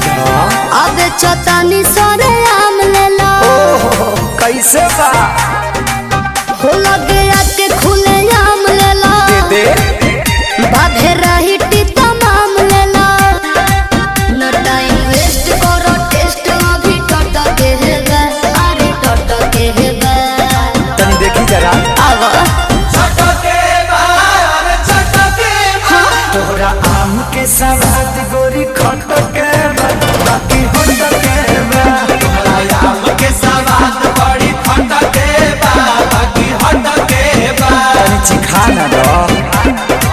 बुझा अब चतनी सरे आम ले लो ओहो कैसे बा हो लगे आके खुले आम ले लो दे बाधे रही तमाम ले लो न टाइम वेस्ट करो टेस्ट अभी टट के है गा अरे टट के है गा तनी देखी जरा आवा तोहरा आम के सवाद गोरी खट के बा, बाकी होट के बा। तनी चिखा ना दो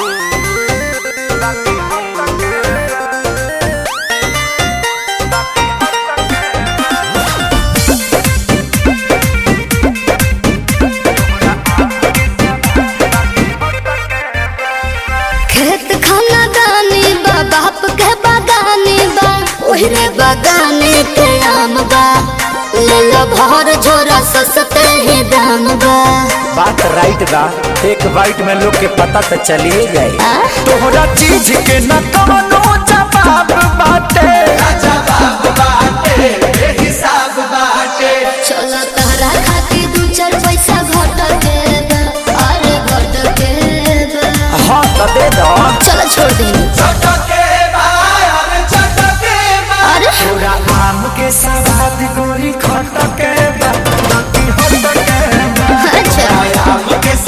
खेत खाना दानी बा बाप के बागानी बा ओहरे बागाने के आम बा ले लो भर झोरा सस्ते ही दाम बा बात राइट बा एक बाइट में लोग के पता तो चलिए जाए आ? तोहरा चीज के न कवनो जवाब बाटे चलो तहरा खातिर दू चार पैसा घट के बा, अरे घट के बा। हाँ तो दे दो चलो छोड़ दी अरे तोरा आम के सवाद गोरी खट के बा, बाकी होट के बा। अच्छा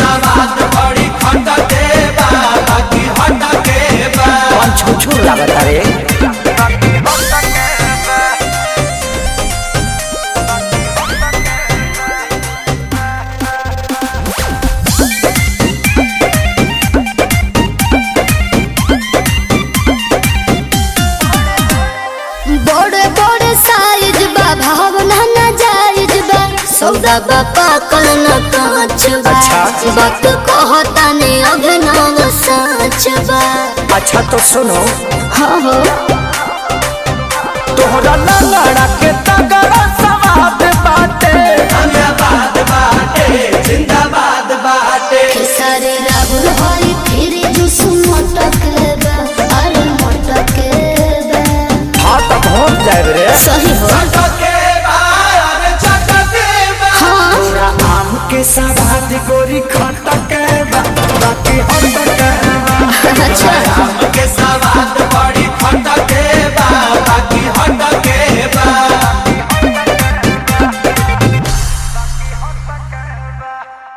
कौन छुछुर लागत रे बड़े बड़े साइज बा भावना ना जायज बा सौदा बा पाकल न कांच बा अच्छा। बात कहता ने अभिनव सच बा अच्छा तो सुनो हाँ हो तोहरा लंगड़ा के तगड़ा सवाद बाटे खेसारी राहुल हरी फिर जुस मटक बा अरे मटक बा हाँ तो पहुँच जाए रे सही हो हाँ तोरा आम के सवाद गोरी खट के बा, बाकी होट के बा। अच्छा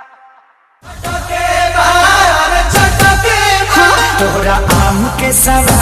तोहरा आम के सवाद